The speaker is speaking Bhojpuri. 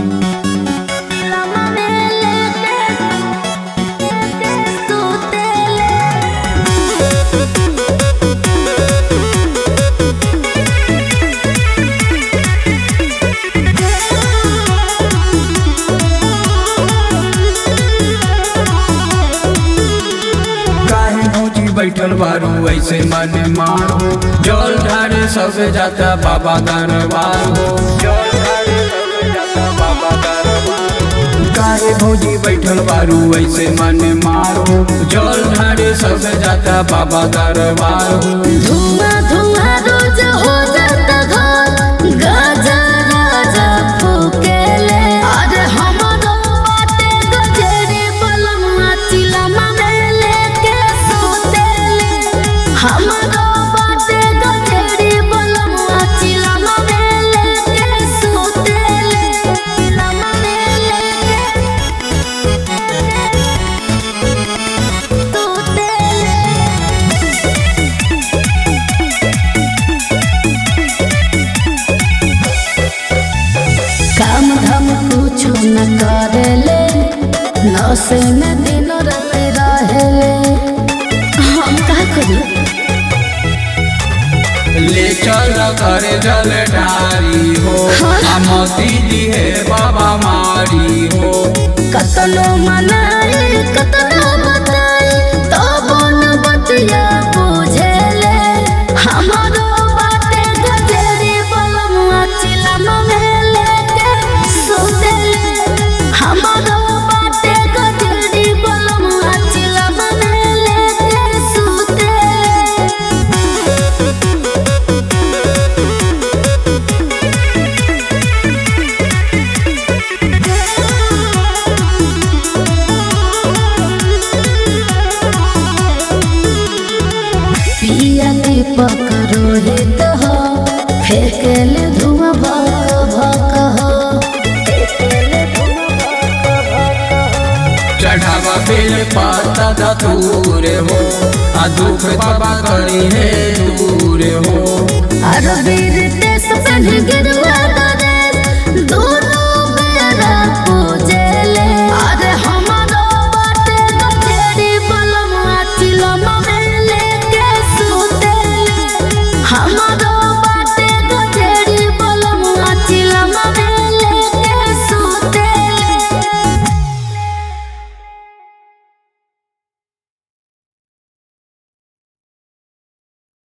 बैठल बारू ऐसे मन मारो जल ढारे सब जाता बाबा दरबार हो जल ढारे सब जाता बाबा दरबार हो। काहे भौजी बैठल बारू ऐसे मन मारो जल ढारे सब जाता बाबा दरबार हो धुआं धुआं रोज हो जाता घर गाजा राजा फूकेले अरे हमरो बाटे गजरे बलमा चिलमा में लेके सोतेले हमरो बाटे गजरे बलमा चिलमा में लेके सोतेले चिलमा में लेके सोतेले काम धाम कुछ न करेले नशे में दिन रात रहेले हम का करी ले चल करे जल ढारी हो आ मोती दिहे बाबा मारी हो कतनो मनाई कतनो बताई तब न बतिया बुझेले हमारो बाटे गजरे बलमुआ चिलम में लेके सुतेले हमारो बाटे गजरे बलमुआ चिलम में लेके सुतेले पिया दीपक रोहित हो फेंकेले धुआं भक भक हो चढ़ावा बेल पाता दा दूर हो आ दुख बाबा करी है दूर हो अर वीर देश पहन गिरवा दरे दोनों बेरा पूजेले अरे हमारो बाटे गठेरी बलमा चिलमा में लेके सुतेले हमारो